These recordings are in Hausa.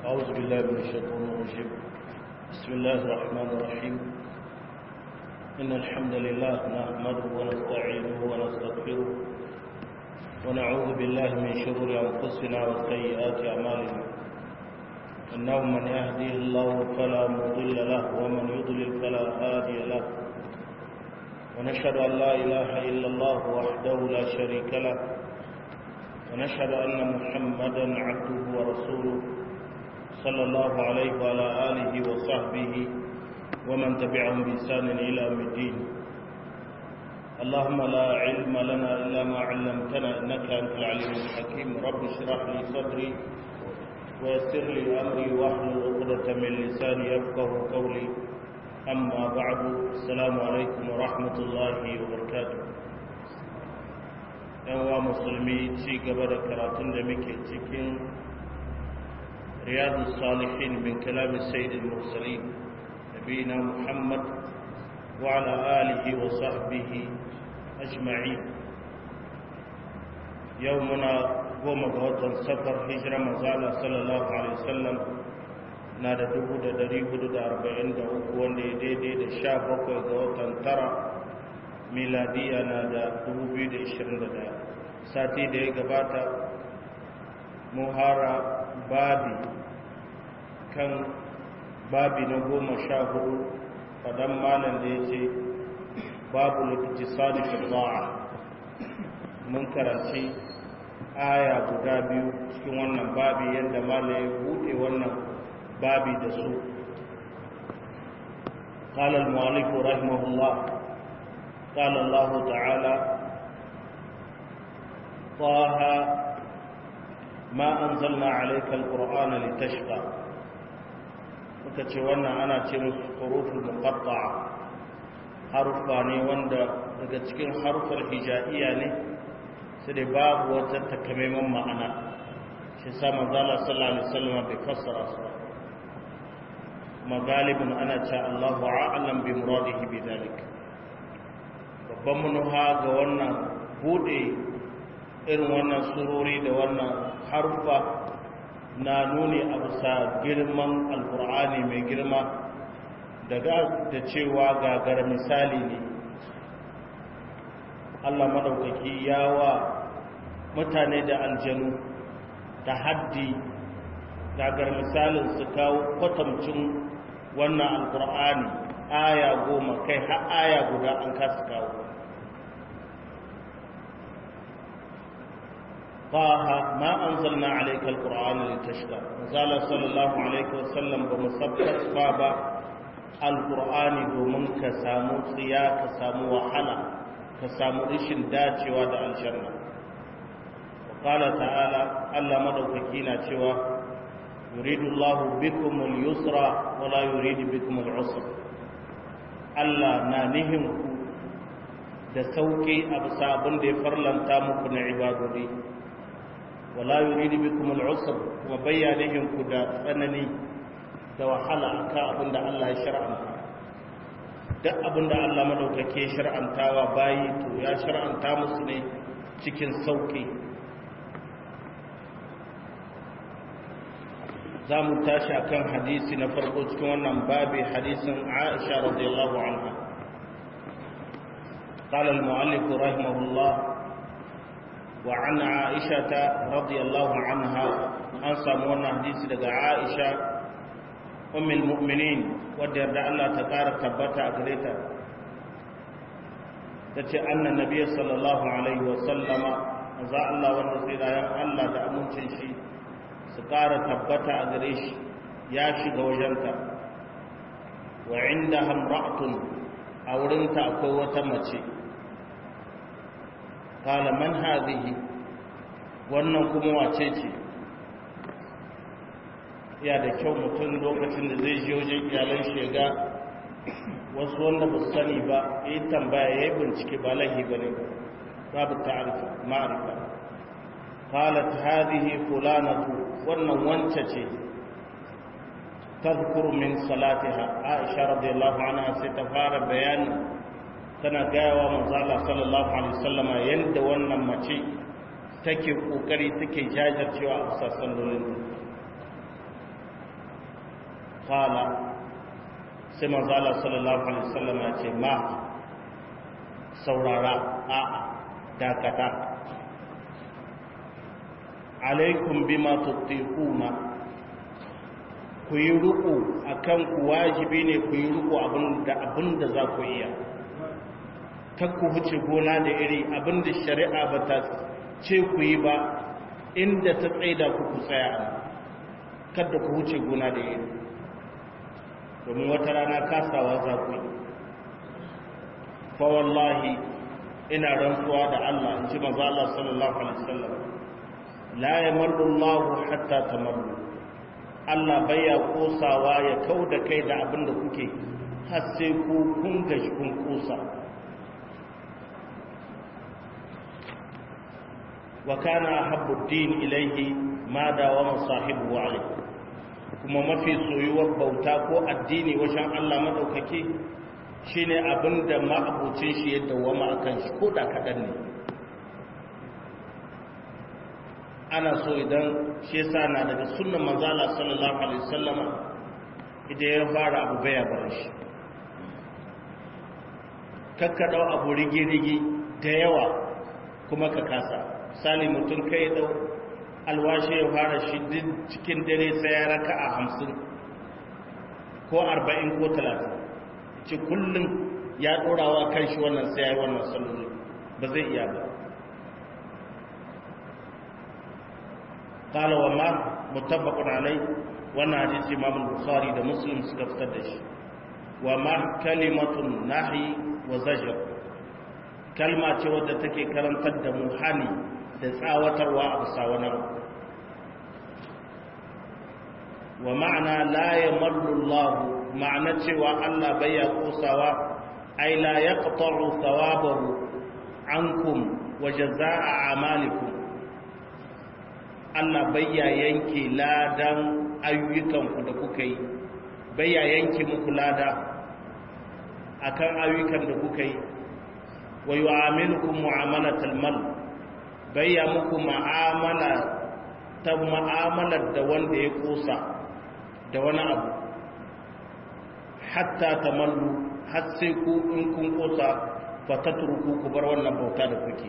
أعوذ بالله من الشيطان الرجيم بسم الله الرحمن الرحيم إن الحمد لله نحمده ونستعينه ونستغفره ونعوذ بالله من شرور أنفسنا وسيئات أعمالنا إنه من يهديه الله فلا مضل له ومن يضلل فلا هادي له ونشهد أن لا إله إلا الله وحده لا شريك له ونشهد أن محمدا عبده ورسوله صلى الله عليه وعلى آله وصحبه ومن تبعهم بإحسان إلى يوم الدين اللهم لا علم لنا إلا ما علمتنا إنك أنت العليم الحكيم رب اشرح لي صدري ويسر لي أمري واحلل عقدة من لساني يفقه قولي أما بعد السلام عليكم ورحمة الله وبركاته ‘yan musulmi ci gaba da karatun da muke cikin riyadu salihin min kalamin sayyidin mursalin nabina muhammad wa ala alihi wa sahbihi ajma'in yau muna goma ga watan safar hijira mazala sallallahu alaihi wasallam na da dubu da dari hudu da arba'in da uku wanda ya daidai da sha bakwai ga watan tara miladiya na da 2021 sati da ya gabata muhara babi kan babi na goma sha hudu fadan malam da ya ce babu likitisani firza'a mun karanci aya guda biyu cikin wannan babi yadda malam ya buɗe wannan babi da su قال المؤلف رحمه الله قال الله تعالى طه ما أنزلنا عليك القرآن لتشقى وكتشوانا أنا تشمس حروف المقطعة حرفا ne wanda daga cikin harufar hijaiya ne sai da babu wata takamaiman ma'ana shi sa manzala sallallahu alaihi wasallam bai fassara su ba kuma galibin ana ce Allahu a'lam bi muradihi bi dalik babban manuha ga wannan bude irin wannan surori da wannan harfa na nuni a bisa girman alkur'ani mai girma daga da cewa gagar misali ne allah maɗaukaki ya wa mutane da aljanu ta haddi gagar misalin su kawo kwatamcin wannan alkur'ani aya goma kai har aya guda an kasa kawo طه ما أنزلنا عليك القرآن لتشقى زال صلى الله عليه وسلم بمثبت بابا القرآن دومن كسامو صيا كسامو وحلا كسامو رشن داتي ودا الجنة وقال تعالى ألا مدوككينا توا يريد الله بكم اليسر ولا يريد بكم العسر ألا نانهم da sauƙi a bisa abin da ya farlanta muku na ibadodi wala yuridu bikum al-usr kuma bayyanihin ku da tsanani da wahala akan abin da Allah ya shar'anta duk abin da Allah madaukake shar'antawa bayi to ya shar'anta musu ne cikin sauki za mu tashi akan hadisi na farko cikin wannan babi hadisin Aisha radiyallahu anha قال المؤلف رحمه الله وعن عائشة رضي الله عنها أنسى مونا حديث لغا عائشة أم المؤمنين ودر الله تقار تبتا أقريتا تتي أن النبي صلى الله عليه وسلم أزا الله والنصير أيام الله تأمن شيء سقار تبتا أقريش ياشي غوجنتا وعندها امرأة أورنتا أقوة مچي kala man hadhihi wannan kuma wace ce ya da kyau mutum lokacin da zai je wajen iyalan shega wasu wanda ba su sani ba ya yi tambaya ya yi bincike ba lahi ba ne babu ta'arifa ma'arifa qalat hadhihi fulanatu wannan wance ce tadhkuru min salatiha aisha radiyallahu anha sai ta fara bayani tana gayawa manzala sallallahu alaihi wasallama yanda wannan mace take kokari take jajircewa a sassan lolin qala sai manzo Allah sallallahu alaihi wasallam ya ce ma saurara a dakata alaikum bima tutiquna ku yi ruku akan ku wajibi ne ku yi ruku abinda abinda za ku iya kar ku huce gona da iri abinda shari'a ba ta ce ku yi ba inda ta tsaida ku ku tsaya kada ku huce gona da iri domin wata rana kasawa za ku yi fa wallahi ina rantsuwa da Allah in ji manzo Allah sallallahu alaihi wasallam la yamallu Allah hatta tamallu Allah baya kosawa ya kauda kai da abin da kuke har sai ku kun gashi kun kosa wa kana habbu din ilayhi ma dawama sahibu alayhi kuma mafi soyuwar bauta ko addini wajen Allah madaukake shine abinda ma'abucin shi ya dawama akan shi ko da kadan ne ana so idan shi yasa na daga sunnan manzo Allah sallallahu alaihi wasallama idan ya fara abu baya bar shi kakkadau abu rigi-rigi da yawa kuma ka kasa misali mutum kai dau alwashi ya fara shi cikin dare sai ya raka a hamsin ko arba'in ko talatin ci kullum ya ɗorawa kan shi wannan sai ya yi wannan saloli ba zai iya ba ƙala wa ma mutabakun alai wannan hadisi imam bukhari da muslim suka fitar da shi wa ma kalimatun nahi wa zajar kalma ce wadda take karantar da mu hani da tsawatarwa a bisa wani wa ma'ana la yamallu Allah ma'ana cewa Allah bai ya kosawa ai la yaqta'u thawabahu ankum wa jazaa'a amalikum Allah bai ya yanke ladan ayyukanku da kuka yi bai ya yanke muku lada akan ayyukan da kuka yi wa yu'amilukum mu'amalatal mal bayya muku ma'amala ta ma'amalar da wanda ya kosa da wani abu hatta tamallu har sai ku in kun kosa fa tatruku ku bar wannan bauta da kuke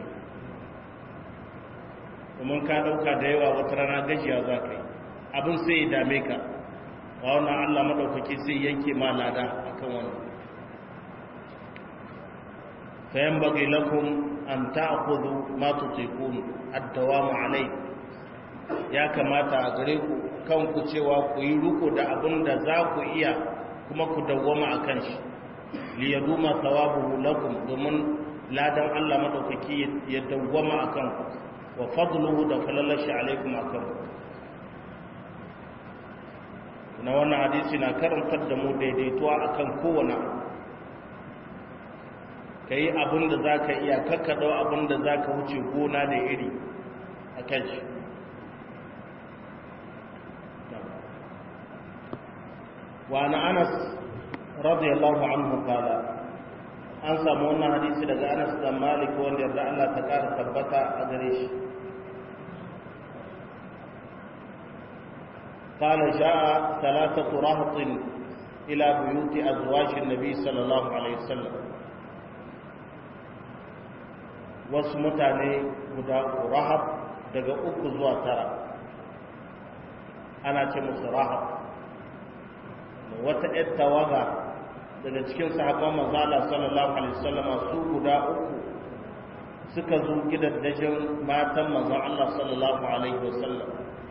domin ka dauka da yawa wata rana gajiya za ka yi abin sai ya dame ka a wannan Allah madaukaki sai yanke ma lada akan wannan فينبغي لكم أن تأخذوا ما تطيقون الدوام عليه ya kamata a gare ku kanku cewa ku yi ruko da abin da za ku iya kuma ku dawwama a kan shi liyaduma thawabuhu lakum domin ladan Allah madaukaki ya dawwama a kan ku wa fadluhu da falalashi alaikum a kan na wannan hadisi na karantar da mu daidaituwa akan kowane abu ka yi abin da za ka iya kakkaɗau abin da za ka wuce gona da iri a kan shi wa na anas radiyallahu anhu kala an samu wannan hadisi daga anas da malik wanda yarda Allah ta ƙara tabbata a gare shi قال جاء ثلاثة رهط إلى بيوت أزواج النبي صلى الله عليه وسلم wasu mutane guda rahab daga uku zuwa tara ana ce musu rahab wata ‘yar tawaga daga cikin sahabban mazala sallallahu alaihi wasallama su guda uku suka zo gidaddajin matan mazan Allah sallallahu alaihi wasallam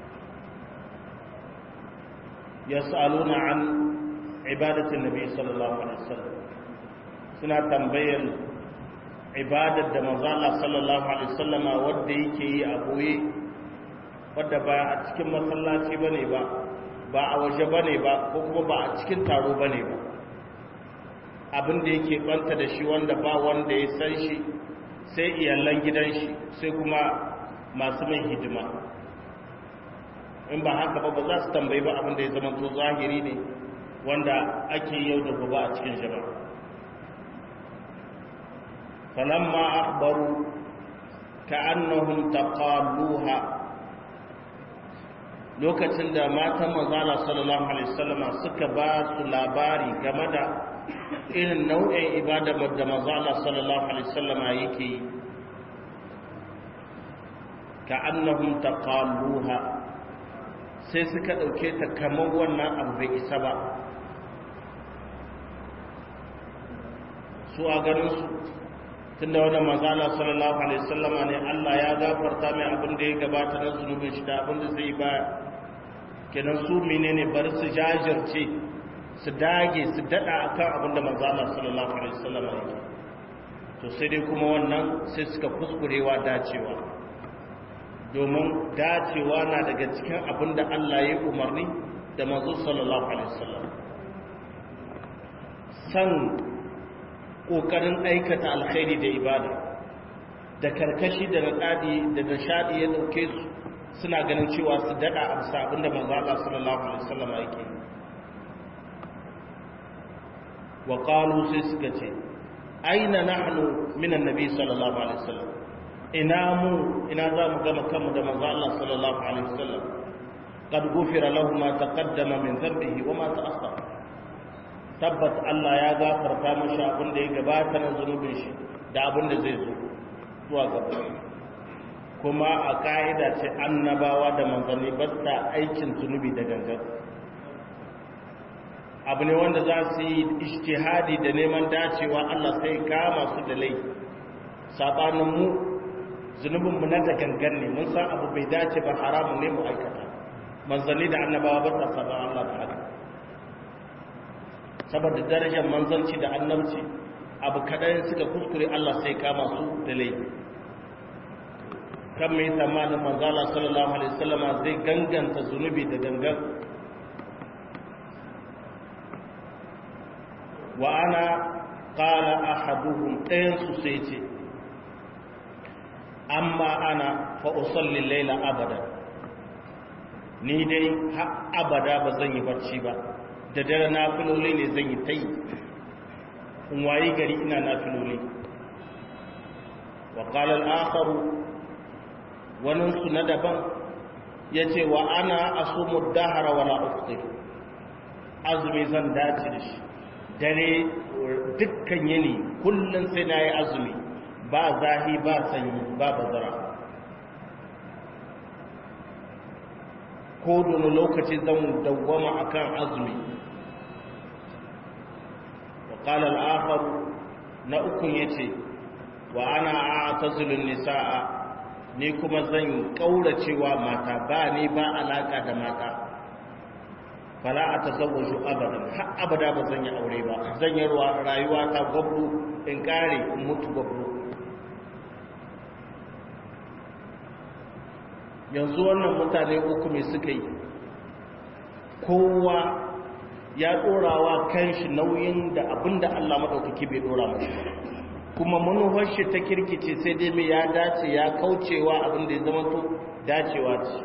ya sa'aluna an ibadatin nabi sallallahu alaihi wasallam suna tambayar ibadar da manzo Allah sallallahu alaihi wasallama wanda yake yi a boye wanda ba a cikin masallaci bane ba ba a waje bane ba ko kuma ba a cikin taro bane ba abin da yake banta da shi wanda ba wanda ya san shi sai iyalan gidan shi sai kuma masu mai hidima in ba haka ba ba za su tambayi ba abin da ya zama to zahiri ne wanda ake yau da gobe a cikin jama'a فلما أخبروا كأنهم تقالوها lokacin da matan manzala sallallahu alaihi wasallama suka ba su labari game da irin nau'in ibada da manzala sallallahu alaihi wasallama yake yi ka annahum taqalluha sai suka dauke ta kamar wannan abu bai isa ba su a ganin su tunda wannan manzala sallallahu alaihi wasallama ne Allah ya gafarta mai abin da ya gabata na zunubin shi da abin da zai baya kenan su menene bari su jajirce su dage su dada akan abin da manzo Allah sallallahu alaihi wasallam yake to sai dai kuma wannan sai suka kuskurewa dacewa domin dacewa na daga cikin abin da Allah ya umarni da manzo sallallahu alaihi wasallam san kokarin aikata alkhairi da ibada da karkashi da nadadi da nishadi ya dauke su suna ganin cewa su dada a bisa abinda manzo Allah sallallahu alaihi wasallam yake wa qalu sai suka ce aina nahnu min annabi sallallahu alaihi wasallam ina mu ina za mu gama kanmu da manzo Allah sallallahu alaihi wasallam qad ghufira lahu ma taqaddama min dhanbihi wa ma ta'akhkhara tabbat Allah ya gafarta mashi abin da ya gabata na zunubin shi da abin da zai zo zuwa gaba kuma a ka'ida ce annabawa da manzanni ba ta aikin zunubi da gangan abu ne wanda za su yi ishtihadi da neman dacewa Allah sai kama su da lai sabanin mu zunubinmu na da gangan ne mun san abu bai dace ba haramun ne mu aikata manzanni da annabawa ba ta saban Allah da haka saboda darajar manzanci da annabci abu kaɗan suka kuskure Allah sai kama su da laifi kan mai tsammanin manzala sallallahu alaihi wasallama zai ganganta zunubi da gangan wa ana qala ahaduhum ɗayansu sai ce amma ana fa usalli laila abada ni dai har abada ba zan yi barci ba da dare nafiloli ne zan yi ta yi in wayi gari ina nafiloli wa ƙalar akaru waninsu na daban ya ce wa ana asumu dahara wala uftir azumi zan dace da shi dare dukkan yini kullum sai na yi azumi ba zahi ba sanyi ba bazara ko da lokaci zan dawwama akan azumi وقال الآخر نأكن يتي وأنا أعتزل النساء ni kuma zan kauracewa mata ba ni ba alaka da mata fala a tazawwaju abadan har abada ba zan yi aure ba zan yi rayuwa ta gwabru in kare in mutu gwabru yanzu wannan mutane uku mai suka yi kowa ya ɗorawa kan shi nauyin da abinda Allah maɗaukaki bai ɗora mashi kuma manufar shi ta kirkice sai dai mai ya dace ya kaucewa abinda ya zama to dacewa ce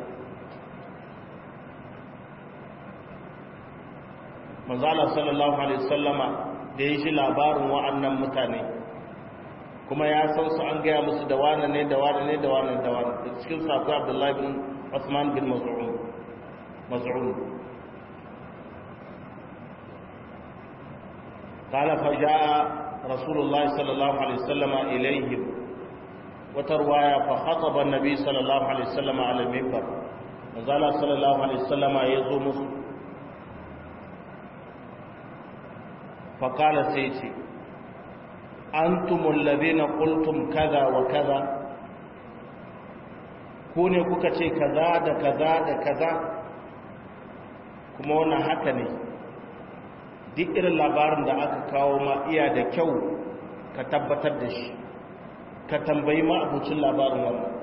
manzala sallallahu alaihi sallama da ya shi labarin wa'annan mutane kuma ya san su an gaya musu da wane ne da wane ne da wane da wane da cikin sabu abdullahi bin Usman bin Mas'ud قال فجاء رسول الله صلى الله عليه وسلم إليهم وترواية فخطب النبي صلى الله عليه وسلم على المنبر وقال صلى الله عليه وسلم يزوم فقال سيتي أنتم الذين قلتم كذا وكذا كوني كوكتي كذا دا كذا دا كذا كما وانا حكني duk irin labarin da aka kawo ma iya da kyau ka tabbatar da shi ka tambayi ma abucin labarin wannan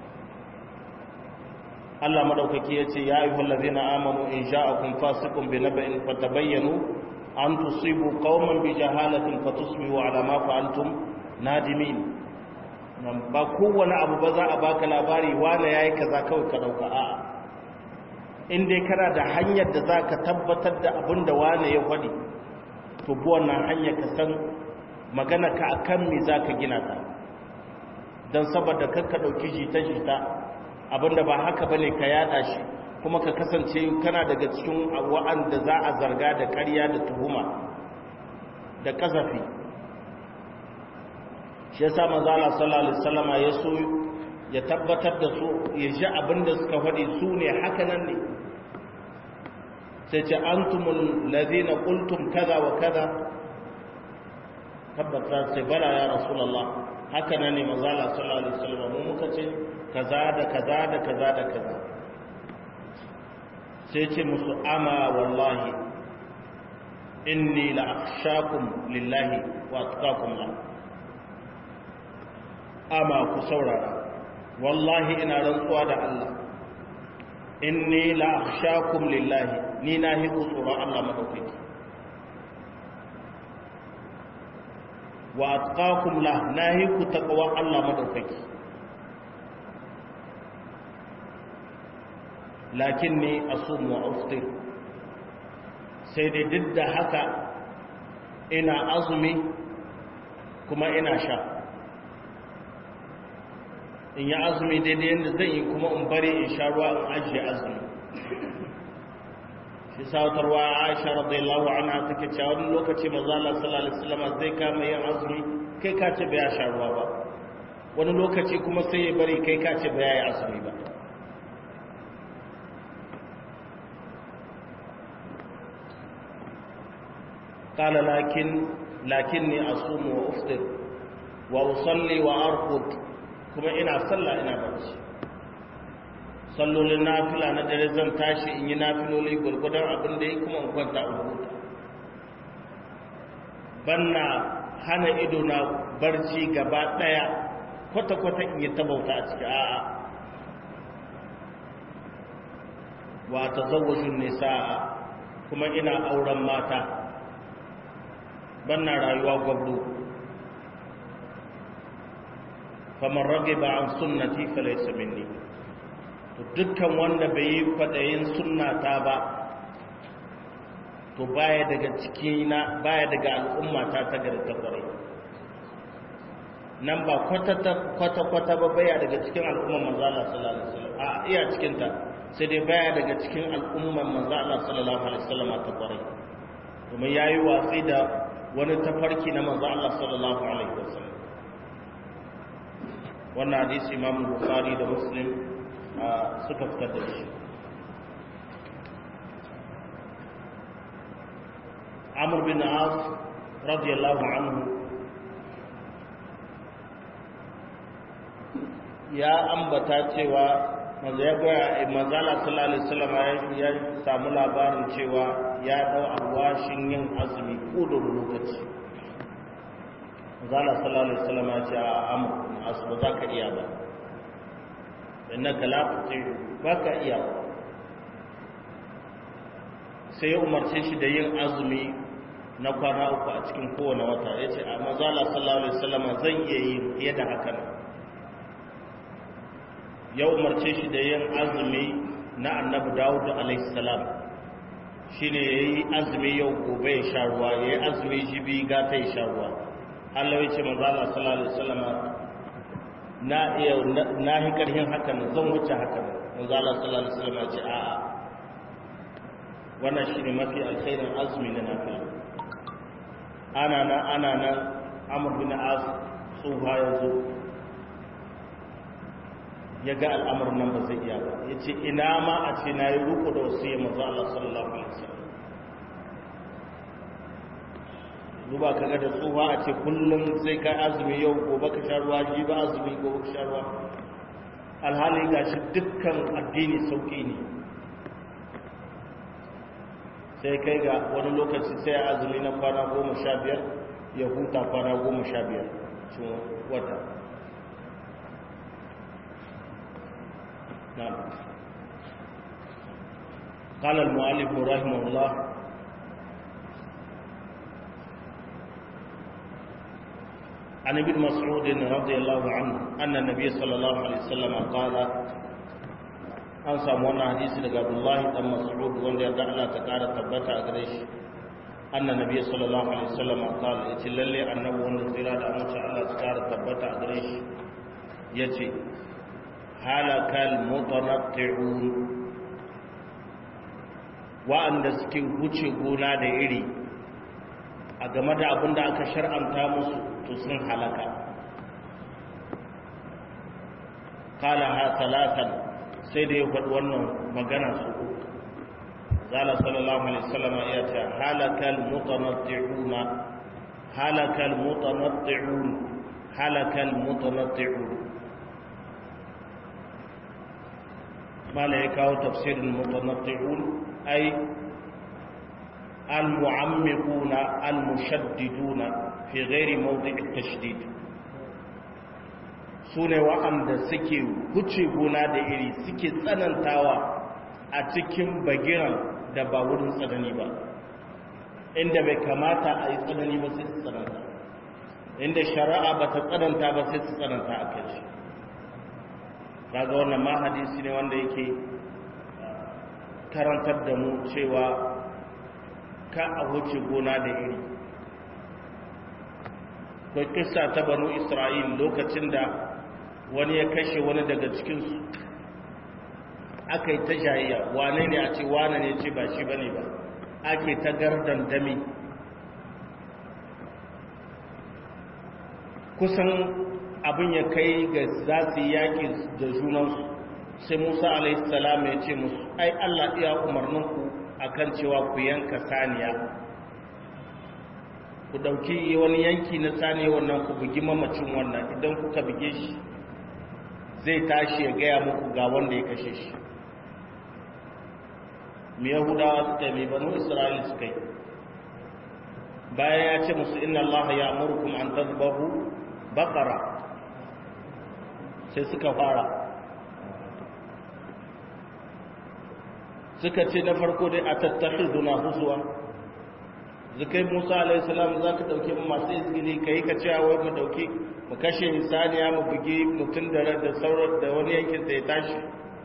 Allah madaukaki ya ce ya ayyuhal ladzina amanu in ja'akum fasiqun bi naba'in fatabayyanu an tusibu qauman bi jahalatin fatusbihu ala ma fa'altum nadimin nan ba kowane abu ba za a baka labari wani yayi kaza kawai ka dauka a'a in dai kana da hanyar da za ka tabbatar da abin da wane ya faɗi to bi wannan hanyar ka san magana ka akan me za ka gina ta don saboda kakka ɗauki jita-jita abin da ba haka ba ne ka yada shi kuma ka kasance kana daga cikin wa'anda za a zarga da ƙarya da tuhuma da kasafi shi yasa manzo Allah sallallahu alaihi wasallama ya so ya tabbatar da su ya ji abinda suka faɗi su ne haka nan ne sai ce antumul ladina qultum kaza wa kaza tabbata sai bala ya rasulullah haka nan ne manzo Allah sallallahu alaihi wasallama mu muka ce kaza da kaza da kaza da kaza sai ce musu ama wallahi inni la akhshakum lillahi wa atqakum la ama ku saurara wallahi ina rantsuwa da Allah inni la akhshakum lillahi ni na hi ku tsoron Allah madaukaki wa atqakum la na hi ku taqwa Allah madaukaki lakinni asumu wa aftir sai dai duk da haka ina azumi kuma ina sha in yi azumi daidai yadda zan yi kuma in bari in sha ruwa in ajiye azumi shi sautarwa aisha radiyallahu anha take cewa wani lokaci maza Allah sallallahu alaihi wasallam zai kama yin azumi kai ka ce bai sha ruwa ba wani lokaci kuma sai ya bari kai ka ce bai yi azumi ba قال لكن لكني أصوم وأفطر وأصلي وأرقد كما إنا صلى إنا برسي صلوا للنافلة ندري زن تاشي إني نافلوا لي قرقدر أبن دي كما أكونت أبوت بنا hana ido na barci gaba daya kwata-kwata in yi tabauta a ciki a'a wa ta zawajin nisa'a kuma ina auren mata banna rayuwa gwabdo kamar rage ba an sunnati falaisa minni to dukkan wanda bai yi kwaɗayin sunnata ba to baya daga cikina baya daga al'ummata ta gari ta kwarai nan ba kwata-kwata ba baya daga cikin al'umman manzala sallallahu alaihi wasallam a iya cikinta sai dai baya daga cikin al'umman manzala sallallahu alaihi wasallam ta kwarai domin yayi watsi da wani tafarki na manzo Allah sallallahu alaihi wasallam wannan hadisi Imam Bukhari da Muslim suka fitar da shi Amr bin As radiyallahu anhu ya ambata cewa manzo ya ga manzo Allah sallallahu alaihi wasallam ya samu labarin cewa ya dau alwashin yin azumi kodin lokaci zala sallallahu alaihi wasallam ya ce a amur asu ba za ka iya ba innaka la tuti ba ka iya sai ya umarce shi da yin azumi na kwana uku a cikin kowane wata ya ce a mazala sallallahu alaihi wasallam zan iya yi fiye da haka ya umarce shi da yin azumi na annabi dawud alaihi salam shine yayi azumi yau gobe ya sha ruwa yayi azumi jibi gata ya sha ruwa Allah ya ce manzo Allah sallallahu alaihi wasallam na iya na hi karhin hakan zan wuce hakan manzo Allah sallallahu alaihi wasallam ya ce a'a wannan shine mafi alkhairin azumi na nafila ana nan ana nan Amr bin As tsuha ya zo ya ga al'amarin nan ba zai iya ba ya ce ina ma a ce na yi ruku da wasu yi mazu Allah sallallahu Alaihi wasallam zuba ka ga da tsuha a ce kullum sai ka azumi yau gobe ka sha ruwa ji ba azumi gobe ka sha ruwa alhali ga shi dukkan addini sauƙi ne sai kai ga wani lokaci sai azumi na kwana goma sha biyar ya huta kwana goma sha biyar cikin wata نعم قال المؤلف رحمه الله عن ابن مسعود رضي الله عنه أن النبي صلى الله عليه وسلم قال an samu wannan hadisi daga Abdullahi dan Mas'ud wanda ya Allah ta kara tabbata a gare shi anna nabiy sallallahu alaihi wasallam qala yace lalle annabi wanda tsira da amince Allah ta kara tabbata a gare shi yace halakal mutanatti'un wa'anda suke wuce gona da iri a game da abin da aka shar'anta musu to sun halaka kala ha talatan sai da ya faɗi wannan magana su uku zala sallallahu alaihi wasallam ya ce halakal mutanatti'una halakal mutanatti'un halakal mutanatti'un mala ya kawo tafsirin mutanatti'un ay al-mu'ammiquna al-mushaddiduna fi ghairi mawdi'i at-tashdid sune wa'anda suke huce gona da iri suke tsanantawa a cikin bagiran da ba wurin tsanani ba inda bai kamata a yi tsanani ba sai su tsananta inda shari'a ba ta tsananta ba sai su tsananta a kai shi kaga wannan ma hadisi ne wanda yake karantar da mu cewa ka a wuce gona da iri kai kissa ta banu isra'il lokacin da wani ya kashe wani daga cikinsu aka yi ta jayayya wane ne a ce wane ne ce ba shi ba ne ba ake ta gardan dami kusan abin ya kai ga za su yi yaƙi da junansu sai musa alaihissalam ya ce musu ai allah iya umarninku akan cewa ku yanka saniya ku ɗauki wani yanki na saniya wannan ku bugi mamacin wannan idan kuka buge shi zai tashi ya gaya muku ga wanda ya kashe shi mu yahudawa suka yi mai banu isra'ila suka yi bayan ya ce musu inna allaha ya amurkum an tazbahu baqara sai suka fara suka ce na farko dai a tattakhiduna huzwa zakai Musa alayhi salam zaka dauke mu masu izgili kai ka cewa wai mu dauke mu kashe misaniya mu bugi mutun da da sauran da wani yankin da ya tashi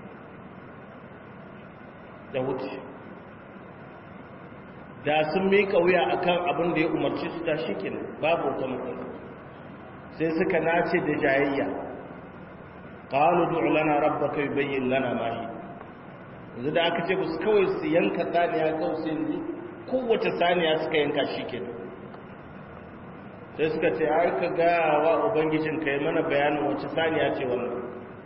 da wuce da sun mika wuya akan abin da ya umarci su ta shikenan babu wata matsala sai suka nace da jayayya qalu du'u lana rabbaka yubayyin lana ma hi yanzu da aka ce musu kawai su yanka saniya kawai sai yanzu kowace saniya suka yanka shi ke sai suka ce ai ka gaya wa ubangijin ka yi mana bayanin wace saniya ce wannan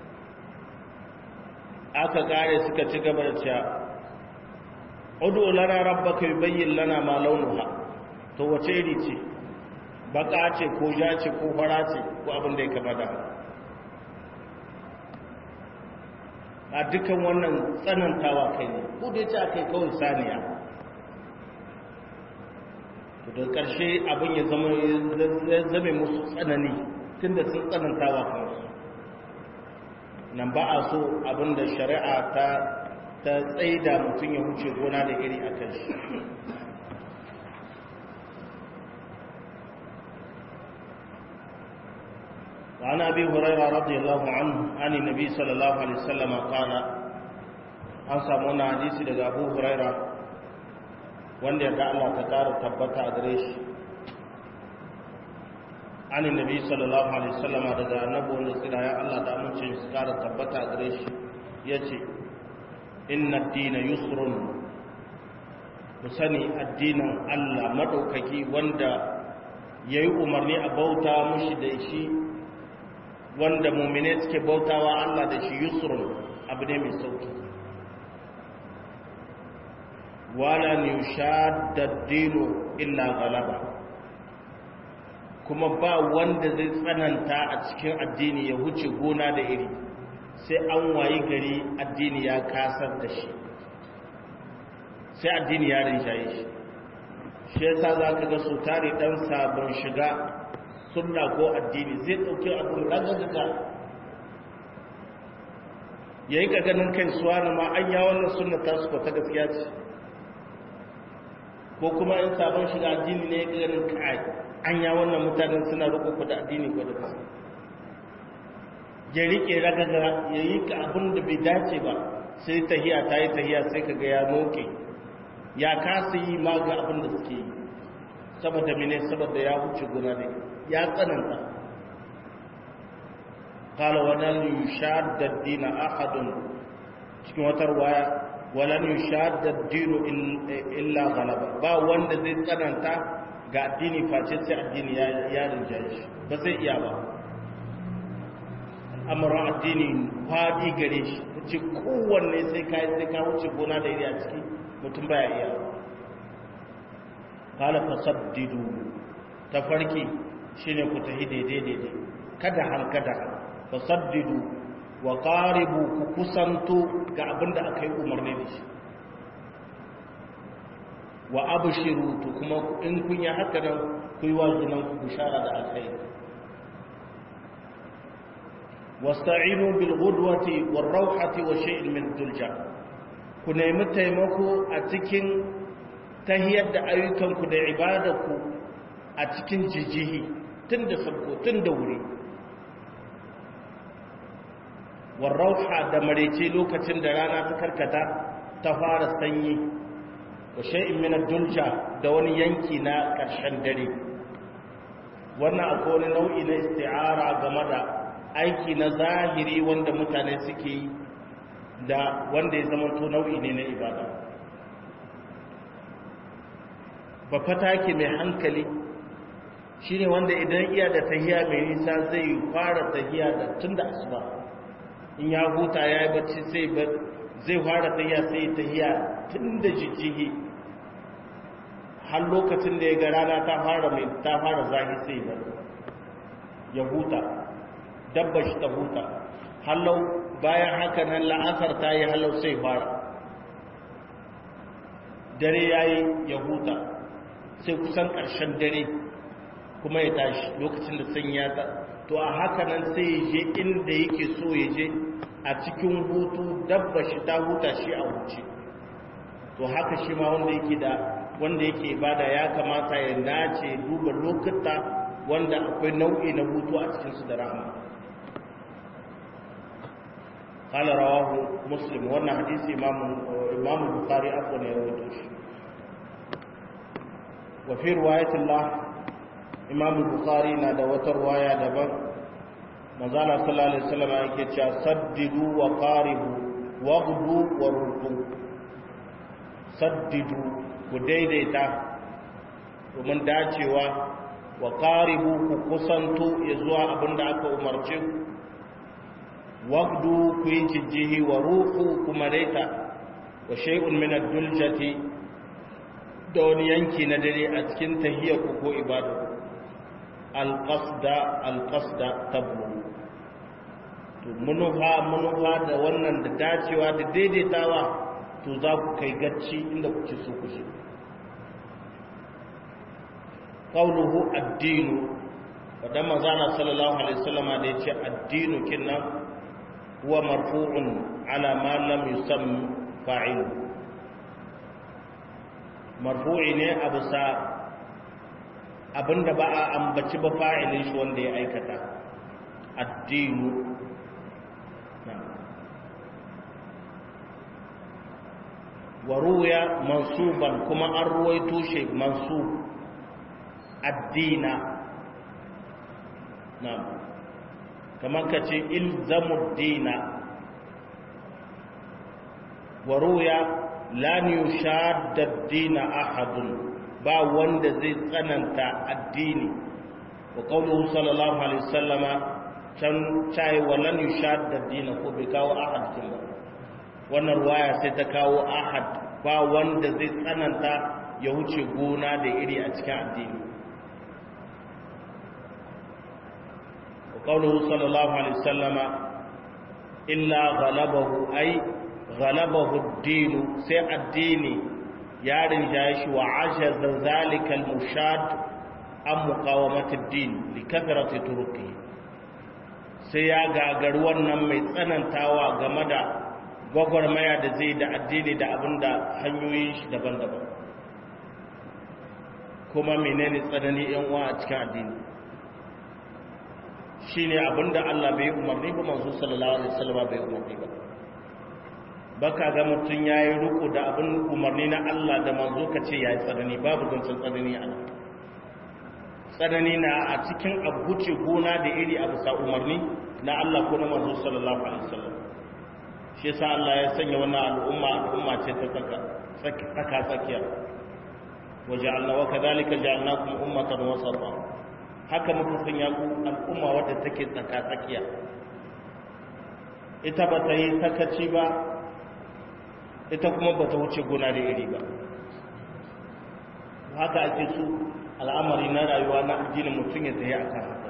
aka kare suka ci gaba da cewa udu lana rabbaka yubayyin lana ma launuha to wace iri ce baka ce ko ja ce ko fara ce ko abin da ya kama da haka a dukkan wannan tsanantawa kai ne ko da yace akai kawai saniya to da ƙarshe abin ya zama ya zame musu tsanani tunda sun tsanantawa kansu nan ba a so abin da shari'a ta ta tsaida mutum ya wuce gona da iri a kan shi وعن أبي هريرة رضي الله عنه عن النبي صلى الله عليه وسلم قال an samu wani hadisi daga abu huraira wanda yarda Allah ta ƙara tabbata a gare shi anin nabi sallallahu alaihi wasallama daga annabi wanda tsira ya Allah da amincin su ƙara tabbata a gare shi ya ce inna dina yusrun ku sani addinin Allah maɗaukaki wanda ya yi umarni a bauta mushi da shi wanda mummine suke bautawa Allah da shi yusrun abu ne mai sauki wala yushadda dinu illa ghalaba kuma ba wanda zai tsananta a cikin addini ya huce gona da iri sai an wayi gari addini ya kasar da shi sai addini ya rinjaye shi shi yasa za ka ga su tare dan sabon shiga sunna ko addini zai ɗauki abin ragagaka ya yi ganin kai suwa na ma an ya wannan sunna ta su ta gaskiya ce ko kuma in sabon shiga addini ne ya ganin kai an ya wannan mutanen suna roƙo da addini ko da kasa ya riƙe ragaga ya yi ka abin da bai dace ba sai tahiya ta yi tahiya sai ka ga ya noke ya kasa yi ma ga abin da suke yi saboda mene saboda ya wuce guna ne ya tsananta kala wannan yushadda dina ahadun cikin wata waya walan yushadda ad-dinu illa ghalaba ba wanda zai tsananta ga addini face sai addini ya rinjaye shi ba zai iya ba al'amuran addini faɗi gare shi wuce kowanne sai ka yi sai ka wuce gona da iri a ciki mutum baya iya kala fasaddidu ta farki shine ku tahi daidai daidai kada han kada fasaddidu wa qaribu ku kusanto ga abin da aka yi umarni da shi wa abshiru to kuma in kun yi haka nan ku yi wa junan ku bishara da alkhairi wasta'inu bil ghudwati war rawhati wa shay'in min dulja ku nemi taimako a cikin tahiyar da ayyukanku da ibadarku a cikin jijihi tun da sabko tun da wuri war rawha da marece lokacin da rana ta karkata ta fara sanyi wa shay'in min dulja da wani yanki na ƙarshen dare wannan akwai wani nau'i na isti'ara game da aiki na zahiri wanda mutane suke yi da wanda ya zama to nau'i ne na ibada ba fata ke mai hankali shine wanda idan iya da tahiya mai nisa zai fara tahiya da tun da asuba in ya huta ya yi bacci zai fara tahiya sai tahiya tun da jijjihi har lokacin da ya ga rana ta fara mai ta fara zahi sai ba ya huta dabba shi ta huta hallau bayan haka nan la'asar ta yi hallau sai fara dare ya yi ya huta sai kusan ƙarshen dare kuma ya tashi lokacin da sun ya ta to a haka nan sai ya je inda yake so ya je a cikin hutu dabba shi ta huta shi a wuce to haka shi ma wanda yake da wanda yake ibada ya kamata ya nace duba lokuta wanda akwai nau'i na hutu a cikinsu da rahama قال رواه مسلم وانا حديث امام امام البخاري عفوا يروي وفي روايه الله امام البخاري نادى وتروايه دبر مازال صلى الله عليه وسلم yake cewa saddidu wa qaribu waghdu wa rudu saddidu ku daidaita domin dacewa wa qaribu ku kusanto ya zuwa abinda aka umarce ku wagdu ku yi jijjihi wa ruhu kuma daita wa shay'un min ad-duljati da wani yanki na dare a cikin tahiyyaku ko ibadu al-qasda al-qasda tablu to munufa munufa da wannan da dacewa da daidaitawa to za ku kai gacci inda kuke so ku shi qawluhu ad-dinu wadan manzana sallallahu alaihi wasallama da yace ad-dinu kinnan huwa marfu'un ala ma lam yusam fa'il marfu'i ne abu sa abinda ba a ambaci ba fa'ilin shi wanda ya aikata addinu wa ruya mansuban kuma an ruwaito shi mansub addina na'am kamar ka ce ilzamu dina wa ruya lan yushadda dina ahadun ba wanda zai tsananta addini wa qawluhu sallallahu alaihi wasallama can cai wa lan yushadda dina ko bai kawo ahad kin ba wannan ruwaya sai ta kawo ahad ba wanda zai tsananta ya wuce gona da iri a cikin addini قوله صلى الله عليه وسلم إلا غلبه أي غلبه الدين سي الدين يارن جايش وعجز ذلك المشاد عن مقاومة الدين لكثرة تركه sai ya gagari wannan mai tsanantawa game da gwagwarmaya da zai da addini da abin da hanyoyin shi daban-daban kuma menene tsanani yan uwa a cikin addini shi ne abinda Allah bai umarni ba manzo sallallahu alaihi wasallam bai umarni ba baka ga mutum yayi ruku da abin umarni na Allah da manzo ka ce yayi tsanani babu zancen tsanani a nan tsanani na a cikin abuce gona da iri a bisa umarni na Allah ko na manzo sallallahu alaihi wasallam shi shi sa Allah ya sanya wannan al'umma al'umma ce ta tsaka tsaka tsakiya waja'alna wa kadhalika ja'alnakum ummatan wasata haka muka sanya ku al'umma wadda take tsaka tsakiya ita ba ta yi sakaci ba ita kuma ba ta wuce gona da iri ba haka ake su al'amari na rayuwa na addinin mutum ya tsaye akan haka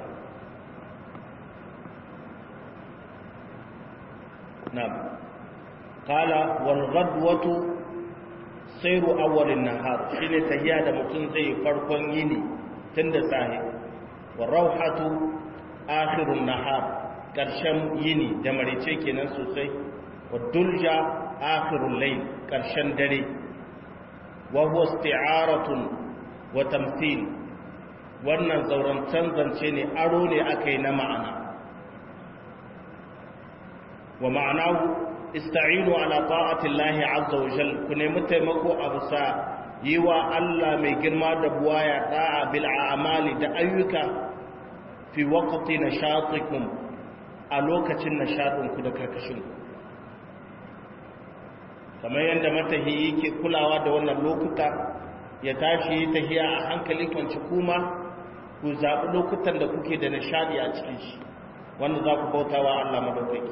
na'am qala wal ghadwatu sayru awwal an-nahar shine tahiya da mutum zai farkon yini tunda sahi wa rawhatu akhir an-nahar karshen yini da marice kenan sosai wa dulja akhir al-layl karshen dare wa huwa isti'aratun wa tamthil wannan zauren canzance ne aro ne akai na ma'ana wa ma'anahu ista'inu ala ta'ati Allah azza wa jal ku nemi taimako a bisa yi wa Allah mai girma da buwaya da'a bil a'mali da ayyuka fi waqti nashatikum a lokacin nashadin ku da karkashin ku kamar yadda matahi yake kulawa da wannan lokuta ya tashi yi tahiya a hankali kwanci kuma ku zaɓi lokutan da kuke da nishadi a cikin shi wanda za ku bautawa Allah madaukaki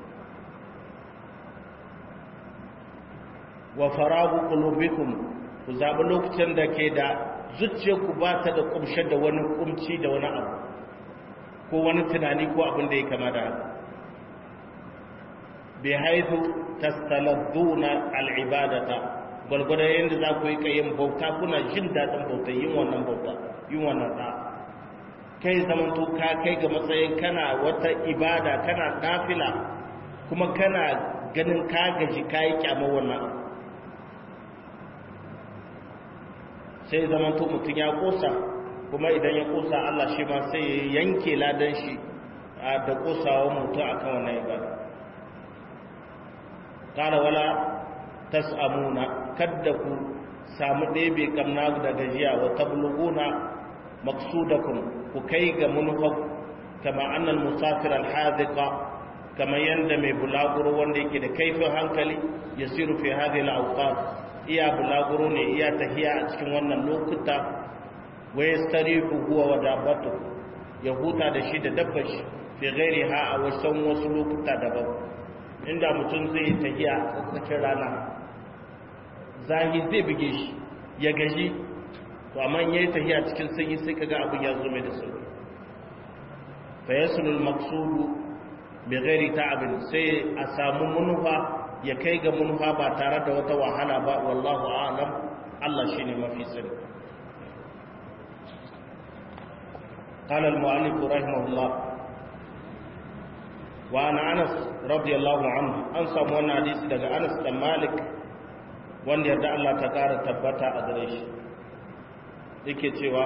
wa faragu qulubikum ku zabi lokacin da ke da zuciyarku ba ta da kumshe da wani kumci da wani abu ko wani tunani ko abin da ya kama da haka bi haithu tastaladduna al'ibadata gwargwada yadda za ku yi kayan bauta kuna jin daɗin bauta yin wannan bauta yin wannan ɗa kai zamanto ka kai ga matsayin kana wata ibada kana nafila kuma kana ganin ka gaji ka yi kyamar wannan abu sai zamanto mutum ya kosa kuma idan ya kosa Allah shi ma sai ya yanke ladan shi da kosawa mutum akan wannan ibada qala wala tas'amuna kadda ku samu ɗebe kamna da gajiya wa tabluguna maqsudakum ku kai ga munfaq kama annal musafir al hadiqa kama yanda mai bulaguro wanda yake da kaifin hankali yasiru fi hadhihi al awqat iya bulaguro ne iya tahiya a cikin wannan lokuta wa yastarihu huwa wa dabbatu ya huta da shi da dabbar shi fi ghairi ha a wasan wasu lokuta daban inda mutum zai yi tahiya a tsakiyar rana zahi zai buge shi ya gaji to amma yayi tahiya cikin sanyi sai kaga abin ya zo mai da sauki fa yasulul maqsudu bi ghairi ta'abin sai a samu munufa ya kai ga munfa ba tare da wata wahala ba wallahu a'lam Allah shine mafi sani قال المؤلف رحمه الله وعن انس رضي الله عنه an samu wannan hadisi daga Anas da Malik wanda yarda Allah ta kara tabbata a gare shi yake cewa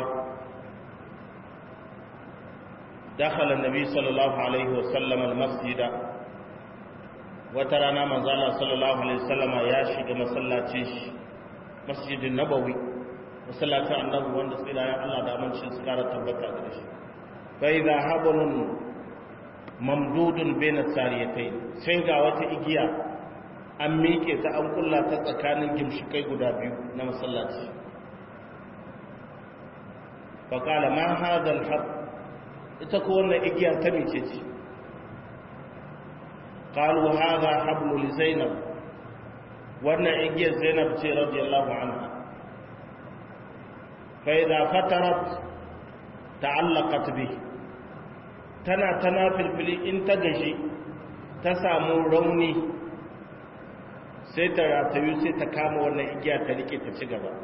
دخل النبي صلى الله عليه وسلم المسجد wata rana manzala sallallahu alaihi wasallama ya shiga masallacin shi masjidin nabawi masallacin annabi wanda tsirayen Allah da amincin su kara tabbata da shi fa idha hablun mamdudun baina sariyatai sai ga wata igiya an miƙe ta an kulla ta tsakanin gimshikai guda biyu na masallaci fa qala ma hadha al ita ko wannan igiya ta mice ce قالوا هذا حبل لزينب وانا اجي زينب تي رضي الله عنها فإذا فترت تعلقت به تنا تنا في الفلي ان تجي تسامو روني sai ta ratayu sai ta kama wannan igiya ta rike ta ci gaba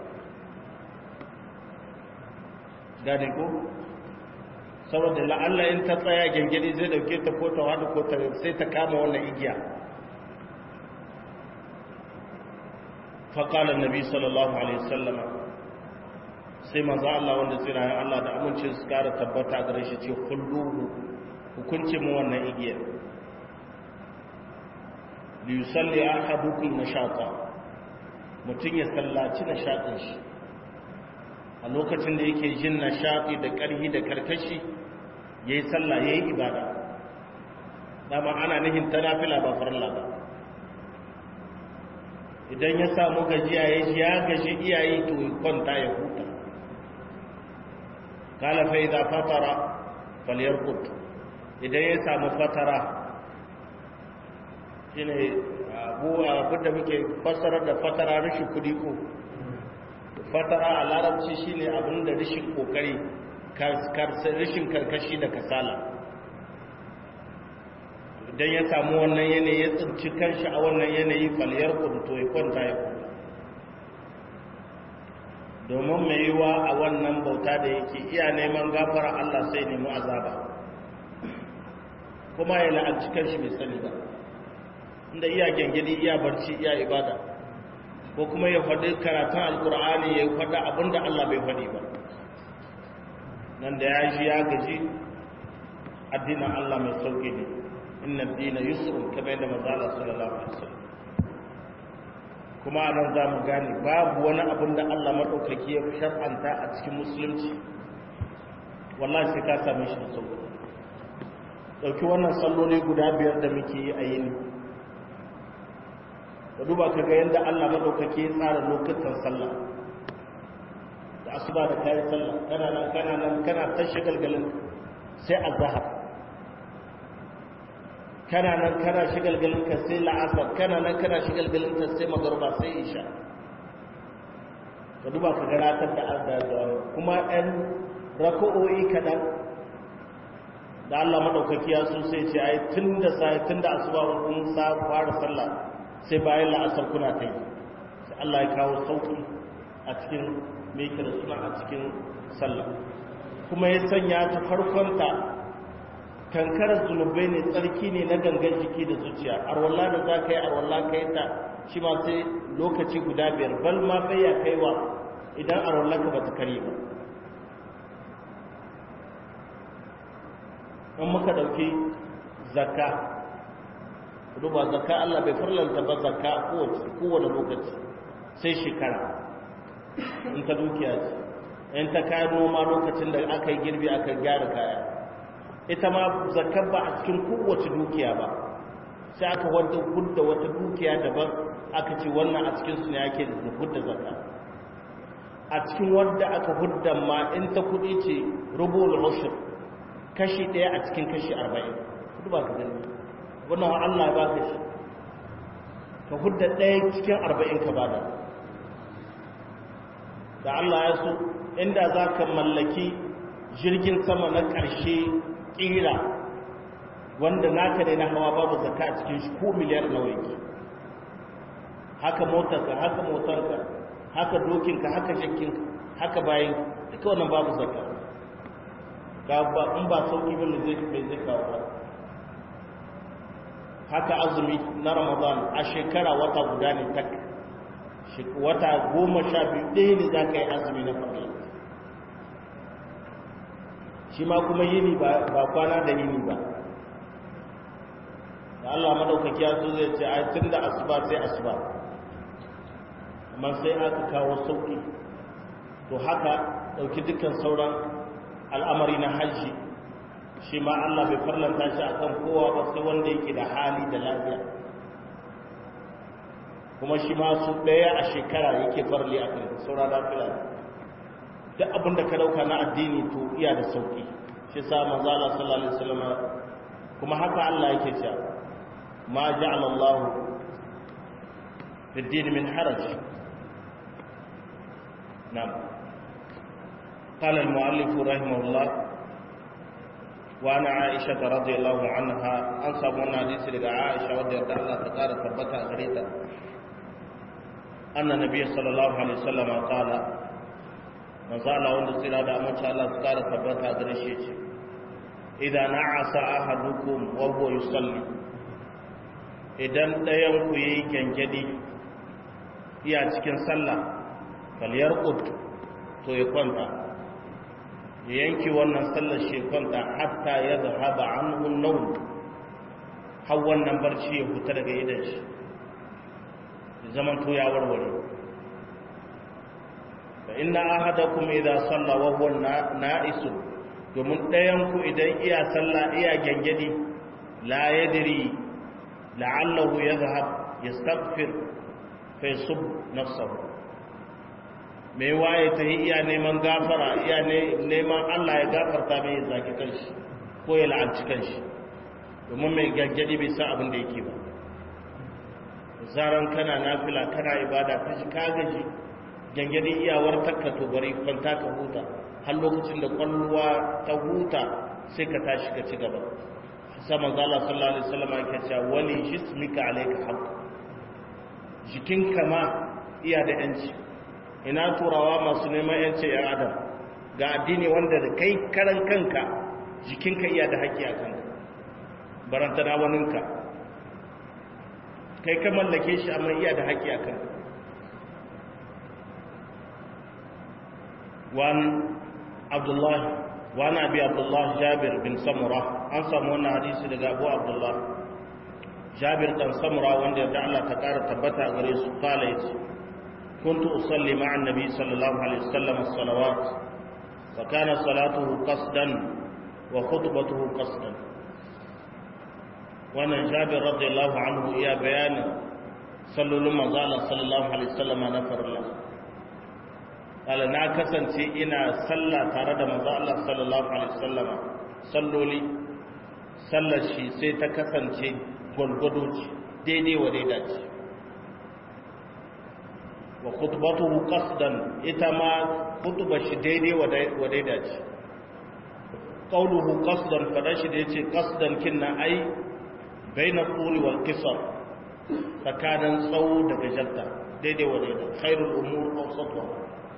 gane ko saboda la'alla in ta tsaya gengedi zai dauke ta ko ta wadu ko ta sai ta kama wannan igiya faƙalar nabi sallallahu alaihi wasallam sai maza Allah wanda tsirayen Allah da amincin su kara tabbata gare shi ce kulluhu hukunci mu wannan igiya li yusalli ahadukum nashata mutun ya sallaci nashatin shi a lokacin da yake jin nashati da ƙarhi da karkashi yayi sallah yayi ibada dama ana nihin ta nafila ba farilla ba idan ya samu gajiya ya ji ya gaji iyayi to kwanta ya huta kala fa idza fatara falyarqut idan ya samu fatara shine abu abin da muke fassara da fatara rashin kudi ko fatara a larabci shine abin da rashin kokari rashin karkashi da kasala idan ya samu wannan yanayi ya tsinci kanshi a wannan yanayi faliyar kuduto ya kwanta ya kwanta domin mai yiwa a wannan bauta da yake iya neman gafara Allah sai nemi azaba kuma ya la'anci kanshi mai sani ba inda iya gengedi iya barci iya ibada ko kuma ya faɗi karatun alkur'ani ya faɗa abinda Allah bai faɗi ba nan da ya ji ya gaji addinin Allah mai sauƙi ne inna dina yusrun kamar yadda manzo Allah sallallahu alaihi wasallam kuma anan za mu gane babu wani abin da Allah madaukaki ya shar'anta a cikin musulunci wallahi sai ka same shi da sauƙi dauki wannan salloli guda biyar da muke yi a yini ka duba ka ga yadda Allah madaukaki ya tsara lokutan sallah da asuba da kayan sallah kana nan kana nan kana ta shigalgalin sai azhar kana nan kana shigalgalin ka sai la'asar kana nan kana shigalgalin ka sai magruba sai isha ka duba ka ga ratar da Allah da kuma ɗan raka'o'i kaɗan da Allah madaukaki ya so sai ce ai tun da sai tun da asuba kun sa fara sallah sai bayan la'asar kuna ta yi sai Allah ya kawo sauki a cikin mai kira suna a cikin sallah kuma ya sanya ta farkonta kankarar zunubai ne tsarki ne na gangan jiki da zuciya arwallah da za ka yi arwallah ka yi ta shi ma sai lokaci guda biyar bal ma bai ya kaiwa idan arwallah ka ba ta kare ba in muka ɗauki zakka duba zakka Allah bai farlanta ba zakka kowane lokaci sai shekara in ta dukiya ce in ta kayan noma lokacin da aka yi girbi aka gyara kaya ita ma zakka ba a cikin kowace dukiya ba sai aka wadda hudda wata dukiya daban aka ce wannan a cikin su ne ake da hudda zakka a cikin wadda aka hudda ma in ta kudi ce rubul ushur kashi ɗaya a cikin kashi arba'in duba ka gani wannan Allah ba ka shi ka hudda ɗaya cikin arba'in ka bada da Allah ya so inda za ka mallaki jirgin sama na ƙarshe ƙira wanda naka ne na hawa babu zaka a cikin shi ko miliyar nawa yake haka motarka haka motarka haka dokinka haka shakkinka haka bayan duka wannan babu zaka ga ba in ba sauki bane zai bai zai kawo ba haka azumi na ramadan a shekara wata guda ne tak wata goma sha biyu ɗaya ne za ka yi azumi na farko shi ma kuma yini ba kwana da yini ba da Allah madaukaki ya so zai ce ai tun da asuba sai asuba amma sai aka kawo sauki to haka ɗauki dukkan sauran al'amari na hajji shi ma Allah bai farlanta shi akan kowa ba sai wanda yake da hali da lafiya kuma shi ma su ɗaya a shekara yake farli a kan saura lafiya duk abin da ka dauka na addini to iya da sauki shi sa manzo Allah sallallahu alaihi wasallam kuma haka Allah yake cewa ma ja'ala Allah fi din min haraj na'am قال المؤلف رحمه الله وعن عائشة رضي الله عنها أنصى من حديث لك عائشة رضي الله تقال ثبتها غريتا أن النبي صلى الله عليه وسلم قال من قال وند سيرا دا من شاء الله تقال ثبتها غريشيش إذا نعس أحدكم وهو يصلي idan ɗayanku ya yi kyankyadi iya cikin sallah faliyar to ya kwanta ya yanki wannan sallar shekonta hatta ya zahaba an hunnaun har wannan barci ya fita daga idan shi zaman to ya warware fa inna ahadakum idza salla wa huwa na'isu domin ɗayan ku idan iya sallah iya gangadi la yadri la'allahu yadhhab yastaghfir fa sub nafsahu mai waye ta yi iya neman gafara iya neman Allah ya gafarta mai ya zaki kanshi ko ya la'anci kanshi domin mai gaggadi bai sa abin da yake ba zaran kana nafila kana ibada ka shi ka gaji gangadi iyawar takka to bari kwanta ka huta har lokacin da kwalluwa ta huta sai ka tashi ka ci gaba sai manzo Allah sallallahu alaihi wasallam yake cewa wali jismika alayka haqq jikinka ma iya da yanci ina turawa masu neman yanci yan adam ga addini wanda da kai karan kanka jikinka iya da haƙƙi a kanka barantana waninka kai ka mallake shi amma iya da haƙƙi a kanka wani abdullahi wani abi abdullahi jabir bin samura an samu wannan hadisi daga abu abdullahi jabir dan samura wanda da Allah ta ƙara tabbata a gare su kala yace كنت أصلي مع النبي صلى الله عليه وسلم الصلوات فكان صلاته قصدا وخطبته قصدا وانا جابر رضي الله عنه يا بيان صلوا لما قال صلى الله عليه وسلم نفر الله قال نا كسنتي ina sallah tare da manzo Allah sallallahu alaihi wasallam salloli sallar shi sai ta kasance gulgudu daidai wa daidai ce wa khutbatuhu qasdan ita ma khutbar shi daidai wa daida ce qawluhu qasdan fada shi da yace qasdan kinna ai baina quli wal qisar tsakanin tsawo da gajarta daidai wa daida khairul umur awsatuha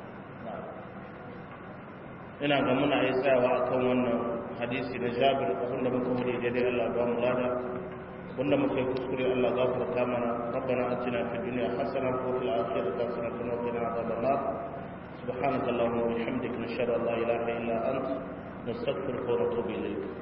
ina ga muna yi tsayawa akan wannan hadisi na Jabir abinda muka wuri daidai Allah ba mu lada wanda muka yi kuskure Allah gafarta mana rabbana atina fid dunya hasana wa fil akhirati hasanatan wa qina adhaban nar subhanaka allahumma wa bihamdika nashhadu an la ilaha illa anta nastaghfiruka wa natubu ilayk